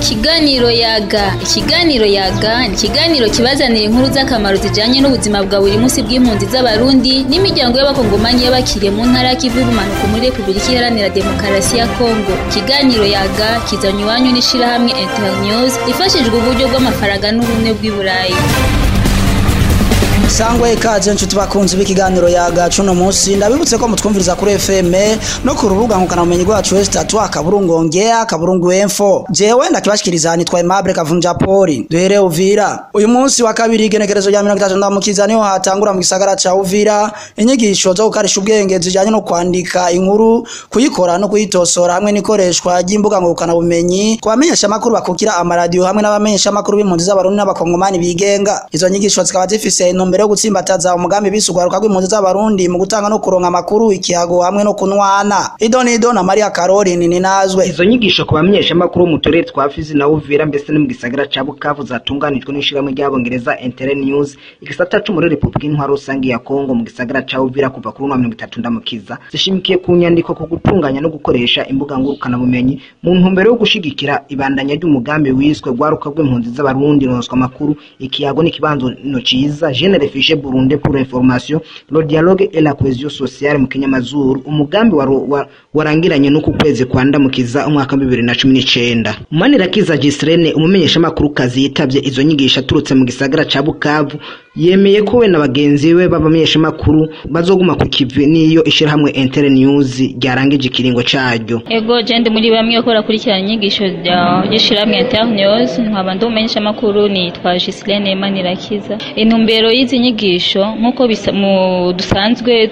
Ikiganiro yaga ikiganiro yaga ni ikiganiro kibazanira inkuru z'akamaro zijanye n'ubuzima bwa buri munsi bw'impunzi z'abarundi n'imiryango y'abakongomani y'abakiriye mu ntara y'ikivu y'ubumanuko muri repubulika iharanira demokarasi ya kongo ikiganiro yaga kizanywa iwanyu n'ishirahamwe internews ifashijwe uburyo bw'amafaranga n'ubumwe bw'i burayi sangwe ikaze nshuti bakunzi b'ikiganiro yaga cuno munsi ndabibutse ko mutwumviriza kuri FM no ku rubuga ngukana bumenyi rwacu westatu akaburungu ongea akaburungu info jewe ndakibashikiriza nitwa Aimable Kavunja Poli duhere Uvira uyu munsi wa kabiri igenekerezo rya 30 ndamukiza niho hatangura mu gisagara ca Uvira inyigisho zo gukarisha ubwenge zijanye no kwandika inkuru kuyikora no kuyitosora hamwe n'ikoreshwa ry'imbuga ngukana bumenyi kubamenyesha makuru bakukira amaradiyo hamwe n'abamenyesha makuru b'impunzi z'abarundi n'abakongomani bigenga izo nyigisho zikaba zifise intumbero yo gutsimbataza umugambi bisugwaruka rw'impunzi z'abarundi mu gutanga no kuronka amakuru ikihago hamwe no kunwana idonido na Maria Caroline ninazwe izo nyigisho ku bamenyeshamakuru mu turere twa Fizi na Uvira mbese no mu gisagara ca Bukavu zatunganijwe n'ishirahamwe ry'abongereza Inter News igisata co muri Republika Intwaro Rusangi ya Kongo mu gisagara ca Uvira kuva kuri 30 ndamukiza zishimikiye ku nyandiko ku gutunganya no gukoresha imbuga ngurukana bumenyi mu ntumbero yo gushigikira ibandanya ry'umugambi wiswe gwaruka rw'impunzi z'abarundi ronswa amakuru ikiyago n'ikibanzo no ciza Jeune Refugee Burundi pour l'information le dialogue et la cohésion sociale mu kinyamazuru umugambi warangiranye n'uku kwezi kwa ndamukiza umwaka wa 2019 Manirakiza Gisrene umumenyesha makuru kazi yitavye izo nyigisho aturutse mu gisagara ca Bukavu yemeye ko we na bagenzi be b'abamenyesha makuru bazoguma ku kivi niyo ishirahamwe Inter News ryarangije ikiringo caryo ego je ndi muri bamwe bakora kurikirana inyigisho ry'ishirahamwe Inter News nkaba ndi umumenyesha makuru nitwa Gislene Manirakiza intumbero y'izi nyigisho nk'uko dusanzwe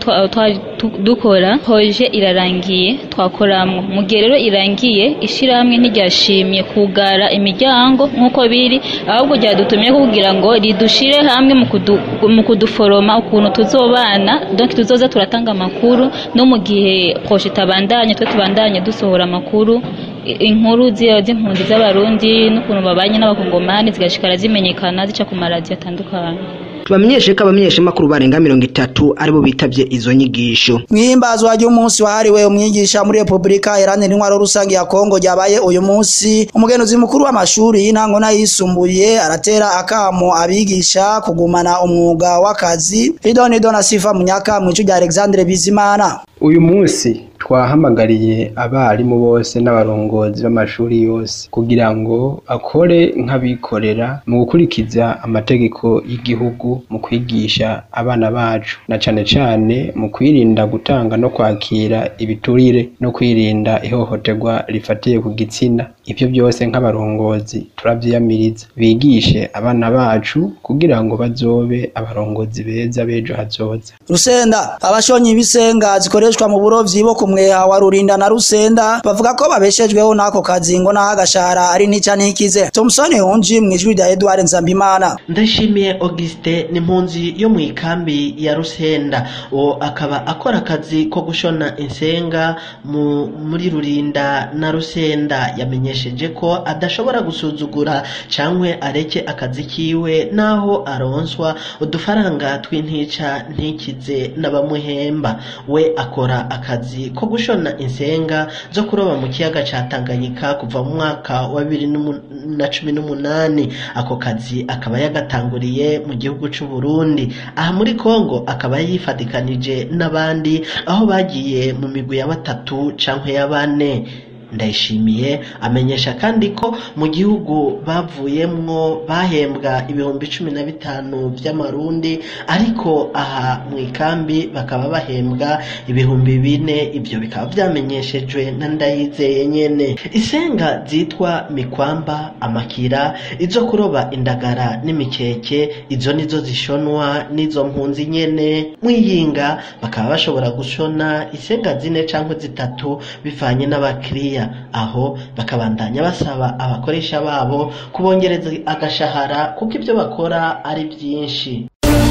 dukora proje irarangiye twakoramwo mu gihe rero irangiye ishirahamwe ntiryashimye kugara imiryango nk'uko biri ahubwo ryadutumye kugira ngo ridushire hamwe mu kuduforoma ukuntu tuzobana donc tuzoza turatanga amakuru no mu gihe proje itabandanye twe tubandanye dusohora amakuru inkuru z'impunzi z'abarundi n'ukuntu babanye n'abakongomani zigashikara zimenyekana zica ku maradiyo atandukanye tubamenyeshe ko abamenyesha makuru barenga mirongo itatu aribo bitavye izo nyigisho mwihimbazwa ry'umunsi wahariwe umwigisha muri Republika Iharanira Intwaro Rusangi ya Kongo ryabaye uyu munsi umugenuzi mukuru w'amashuri y'intango n'ayisumbuye aratera akamo abigisha kugumana umwuga w'akazi idonido na sifa munyaka mwicu rya Alexandre Bizimana uyu munsi twahamagariye abarimu bose n'abarongozi b'amashuri yose kugira ngo akore nk'abikorera mu gukurikiza amategeko y'igihugu mu kwigisha abana bacu na cane cane mu kwirinda gutanga no kwakira ibiturire no kwirinda ihohoterwa rifatiye ku gitsina ivyo byose nk'abarongozi turavyiyamiriza bigishe abana bacu kugira ngo bazobe abarongozi beza b'ejo hazoza Rusenda abashonyi bisenga zikoreshwa mu burovyi bo kumweha wa Rurinda na Rusenda bavuga ko babeshejweho nako kazi ngo naho agashahara ari ntica ntikize Thompson Hunji mwijwi rya Edouard Nzambimana Ndashimiye Auguste ni impunzi yo mu ikambi ya Rusenda uwo akaba akora akazi ko gushona insenga mu muri Rurinda na Rusenda yamenyesheje ko adashobora gusuzugura cankwe areke akazi kiwe naho aronswa udufaranga tw'intica ntikize n'abamuhemba we akora akazi ko gushona insenga zo kuroba mu kiyaga ca Tanganyika kuva mu mwaka wa bibiri na cumi n'umunani ako kazi akaba yagatanguriye mu gihugu c'u Burundi aha muri Kongo akaba yifadikanije n'abandi aho bagiye mu migwi ya batatu cankwe ya bane ndayishimiye amenyesha kandi ko mu gihugu bavuyemwo bahembwa ibihumbi cumi na bitanu by'amarundi ariko aha mu ikambi bakaba bahembwa ibihumbi bine ibyo bikaba byamenyeshejwe na ndayizeye nyene isenga zitwa mikwamba amakira izo kuroba indagara n'imikeke izo nizo zishonwa n'izo mpunzi nyene mwiyinga bakaba bashobora gushona isenga zine canke zitatu bivanye n'abakiriya aho bakabandanya basaba abakoresha babo kubongereza agashahara kuko ibyo bakora ari byinshi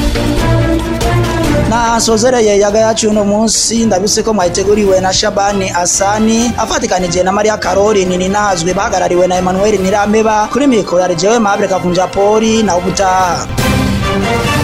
na sozereye yaga yacu uno munsi ndabise ko mwayiteguriwe na Shabani Asani afatikanije na Maria Caroline ninazwe bahagarariwe na Emmanuel Nirameba kuri mikoro ya Jewe Mabre Kavunja Poli na ubutaha